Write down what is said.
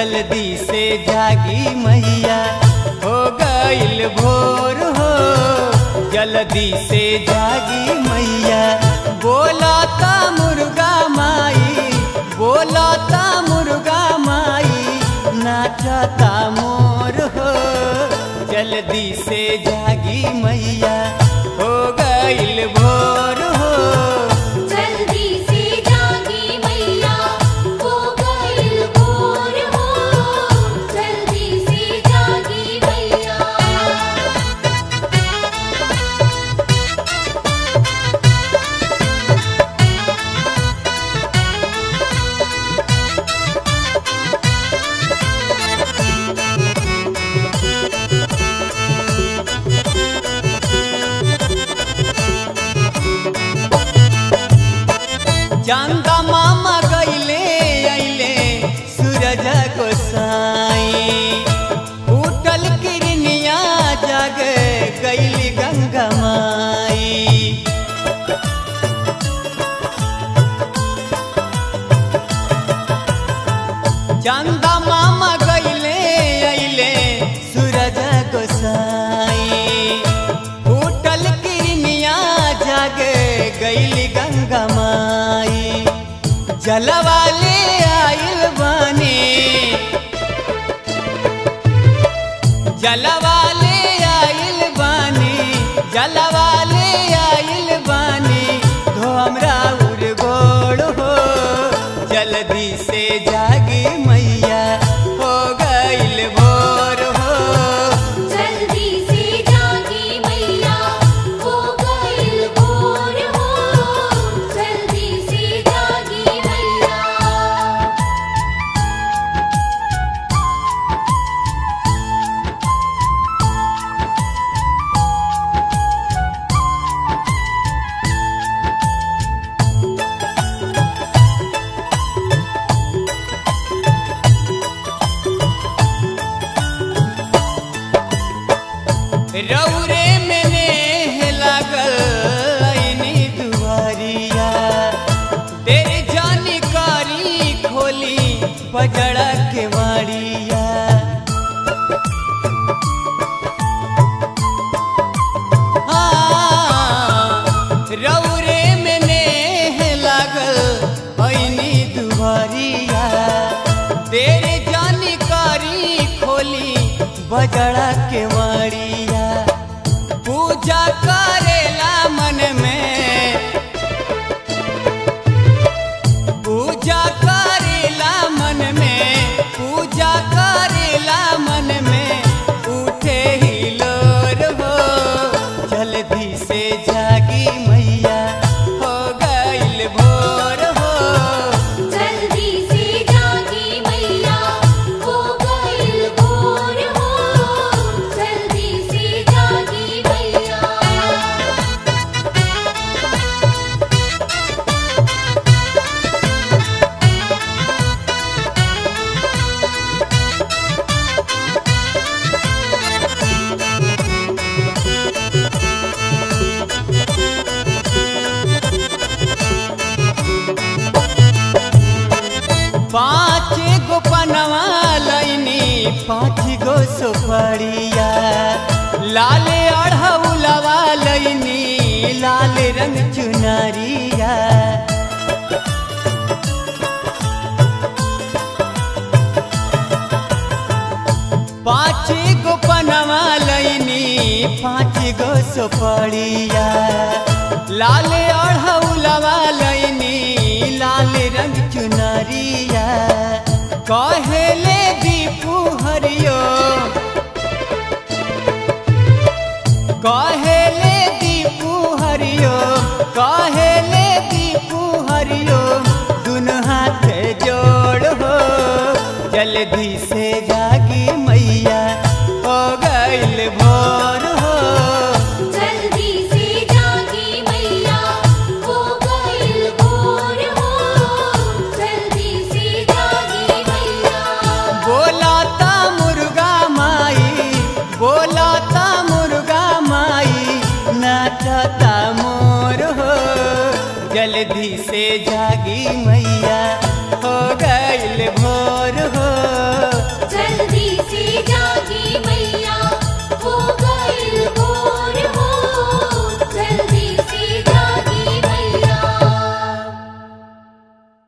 जल्दी से जागी मैया हो गईल भोर हो जल्दी से जागी मैया बोलाता मुर्गा माई बोलाता मुर्गा माई नाचता मोर हो जल्दी से जागी मैया हो गईल भोर हो जल्दी से जागी मैया हो गईल भोर हो जल्दी से जागी मैया चांदा मामा गईले अइले सूरज गोसाई उठल किरनिया जग गईली गंगा माई चांदा मामा गईले अइले सूरज गोसाई उठल किरनिया जग गईली गंगा माई जलवाले आइल बानी जलवाले आइल बानी जलवाले आइल बानी धो हमरा उड़ गोड़ हो जल्दी से जागी मैया हो गईल भोर हो जल्दी से जागी मैया हो गईल भोर हो जल्दी से जागी मैया रौरे में नेह लागल ऐनी दुआरिया तेरे जानकारी खोली बजड़ा के मारिया हाँ, रौरे में नेह लागल ऐनी दुआरिया तेरे जानकारी खोली बजड़ा के मारिया पूजा करेला मन में पूजा करेला मन में पूजा करेला मन में उठे ही लोर हो जल्दी से जागी मैया हो गईल भोर हो जल्दी से जागी मैया हो गईल भोर हो जल्दी से जागी मैया पाँच गो पनवा लैनी पाँच गो सुपड़िया लाल अढ़ौलवा लैनी लाल रंग चुनरिया पाँच गो पनवा लैनी पाँच गो सुपड़िया लाल अढ़ौलवा लैनी लाल रंग चुनरिया कहेले दीपू हरियो कहेले दीपू हरियो कहेले दीपू हरियो दुनु हाथ जोड़ हो जल्दी से जागी मैया हो गईल भोर हो जल्दी से जागी मैया हो गईल भोर हो जल्दी से जागी मैया बोलाता मुर्गा माई बोलाता मुर्गा माई नाचता मोर हो जल्दी से जागी मैया हो गईल भोर हो